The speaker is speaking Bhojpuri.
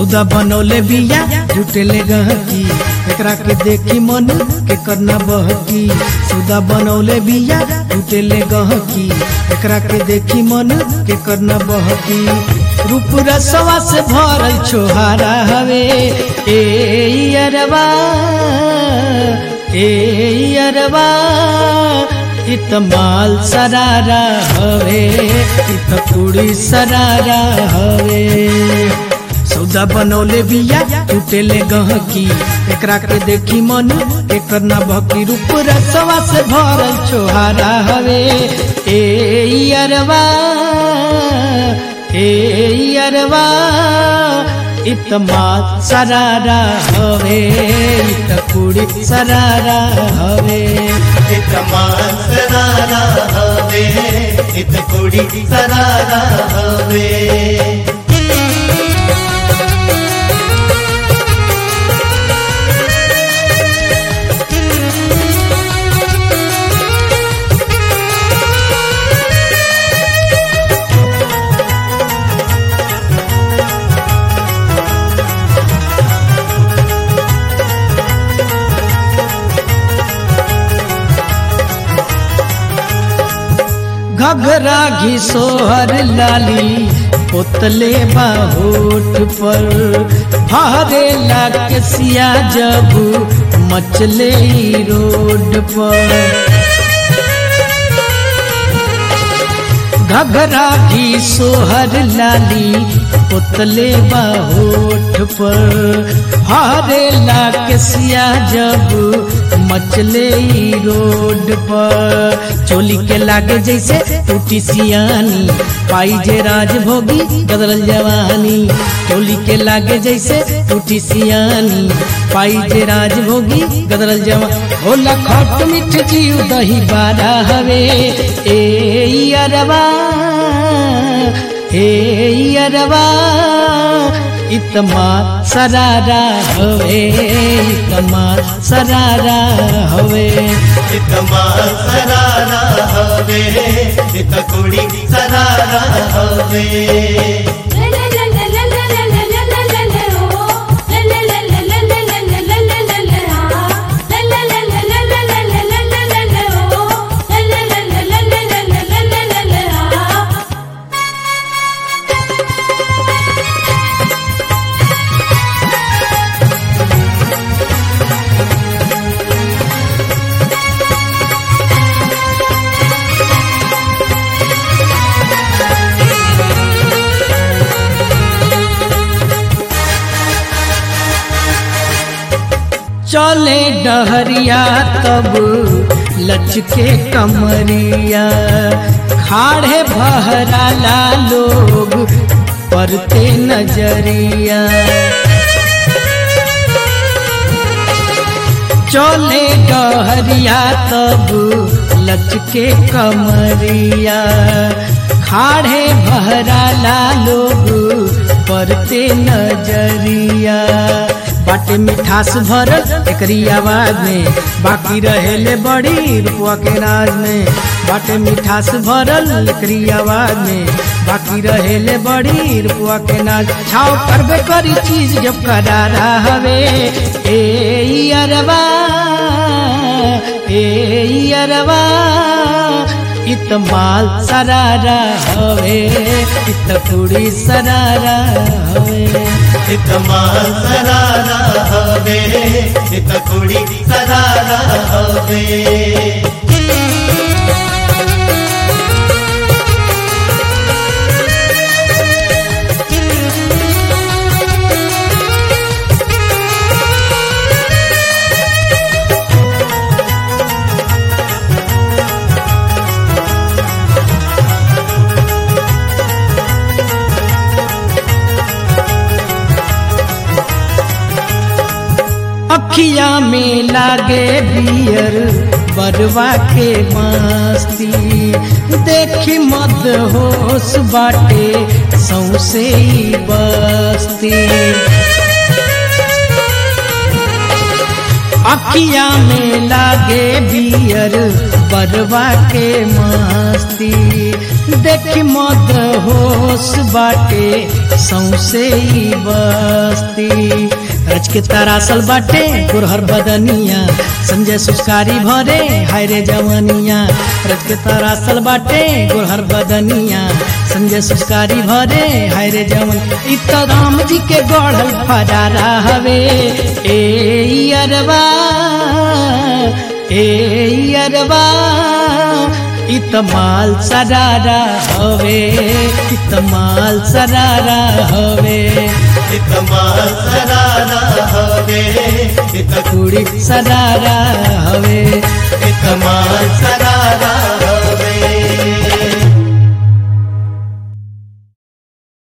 सौदा बनौले बिया जुटेले गहकी एकरा के देखी मन के करना बहकी सौदा बनौले बिया जुटेले गहकी एकरा के देखी मन के करना बहकी रूप रसवा से भरल छोहारा हवे ए अरबा ए अरबा इत माल सरारा हवे इत कुड़ी सरारा हवे सौदा बनौले बिया टूटेले गहकी एकरा के देखी मन एकर ना भक्ति रूप रसवा से भरल छोहारा हवे ए अरबा ए अरबा इत माल सरारा हवे इत कुड़ी सरारा हवे इत मान सरारा हवे इत कुड़ी सरारा हवे घघरा घी सोहर लाली पोतले बाहोट पर भारे लाग सिया जब मचले ई रोड पर घघरा घी सोहर लाली पोतले बाहोट पर हारे लाग सिया जब मचले ई रोड पर चोली के लागे जैसे टूटी सियानी पाई जे राजभोगी बदल जवानी चोली के लागे जैसे टूटी सियानी पाई जे राजभोगी बदल जवानी होला खट मिठ जीव दही बारा हवे ए अरबा ए अरबा इतमा सरारा हवे इतमा सरारा हवे इत मान सरारा हवे इत कुड़ी सरारा हवे चले डहरिया तब लचके कमरिया खाड़े बहराला लोग परते नजरिया चले डहरिया तब लचके कमरिया खाड़े बहराला लोग परते नजरिया बाटे मिठास भरल एकरी आवाज में बाकी रहेले बड़ी रुपवा के राज में बाटे मिठास भरल एकरी आवाज में बाकी रहेले बड़ी रुपवा के नाज छाव करबे करी चीज जब करारा हवे ए अरबा ए अरबा इत माल सरारा हवे इत कुड़ी सरारा हवे इत मान सरारा हवे इत कुड़ी सरारा हवे अखिया में लागे बियर बरवा के मस्ती देखी मद होश बाटे सौसे ही बस्ती अखिया में लागे बियर बरवा के मस्ती देखी मत होश बाटे सौसे ही बस्ती रच के तरासल बाटे गुरहर बदनिया संजय सुस्कारी भरे हाय रे जवनिया रच के तरासल बाटे गुरहर बदनिया संजय सुस्कारी भरे हाय रे जवन इ त राम जी के गढ़ल फरारा हवे ए अरबा ए अरबा इत माल सरारा हवे इत माल सरारा हवे इतमा सरारा हवे इत कुड़ी सरारा हवे इतमा सरारा